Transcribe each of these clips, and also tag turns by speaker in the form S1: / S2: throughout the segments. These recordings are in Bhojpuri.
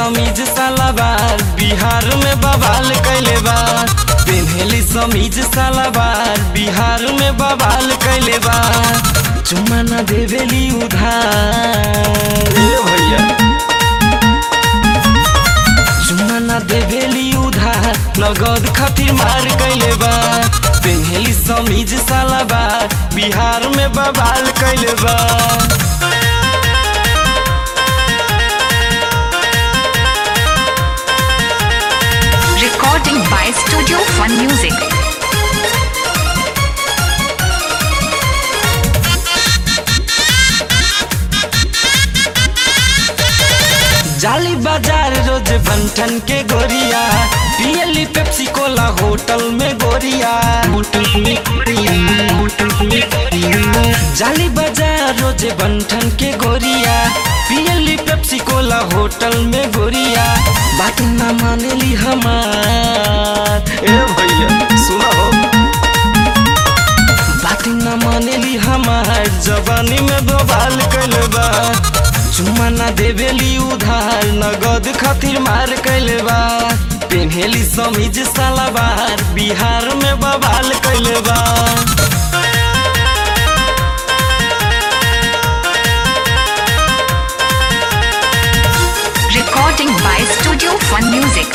S1: समीज सलाबार बिहार में बवाल कैले बा पेन्हेली समीज सलाबार बिहार में बवाल कैले बा चुम्मा न देवेली उधार ए भैया चुम्मा न देवेली उधार नगद खातिर मार कैले बा पेन्हेली समीज सलाबार बिहार में बवाल कैले बा
S2: Recording by Studio Fun Music.
S1: जाली बाजार रोज बंठन के गोरिया पियली पेप्सी कोला होटल में गोरिया होटल में गोरिया होटल में गोरिया जाली बाजार रोज बंठन के गोरिया पियली पेप्सी कोला होटल में गोरिया बात ना मानेली हमार ए भैया सुना हो बात न मानेली हमार जवानी में बवाल कैल बा चुम्मा ना देवेली उधार नगद खातिर मार कैल बा पेन्हेली समीज सलाबार बिहार में बवाल कैल बा
S2: Recording by Studio Fun Music.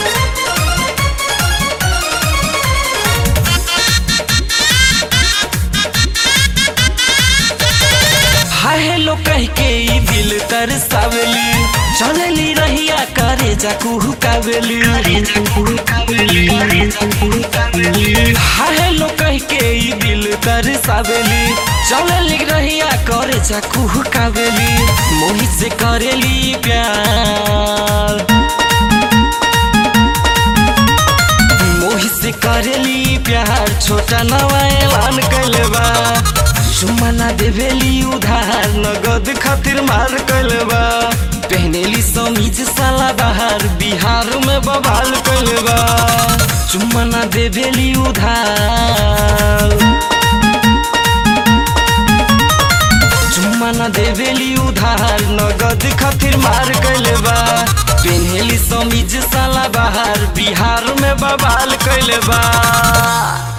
S1: Hi hello कह के ई दिल तरसावेली चलेली रहिया करे जा कुहुकावेली हाय हेलो कह के ई दिल तरसावेली चलेली रहिया करे जा कुहुकावेली मोहित से करेली प्यार मोहित से करेली प्यार छोटा नवा ऐलान कैले बा चुम्मा ना देवेली उधार नगद खातिर मार कैले बा पहनेली समीज साला बाहर बिहार में बवाल कैले बा चुम्मा ना देवेली उधार चुम्मा न देवेली उधार नगद खातिर मार कैले बा पेन्हेली समीज साला बाहर बिहार में बवाल कैले बा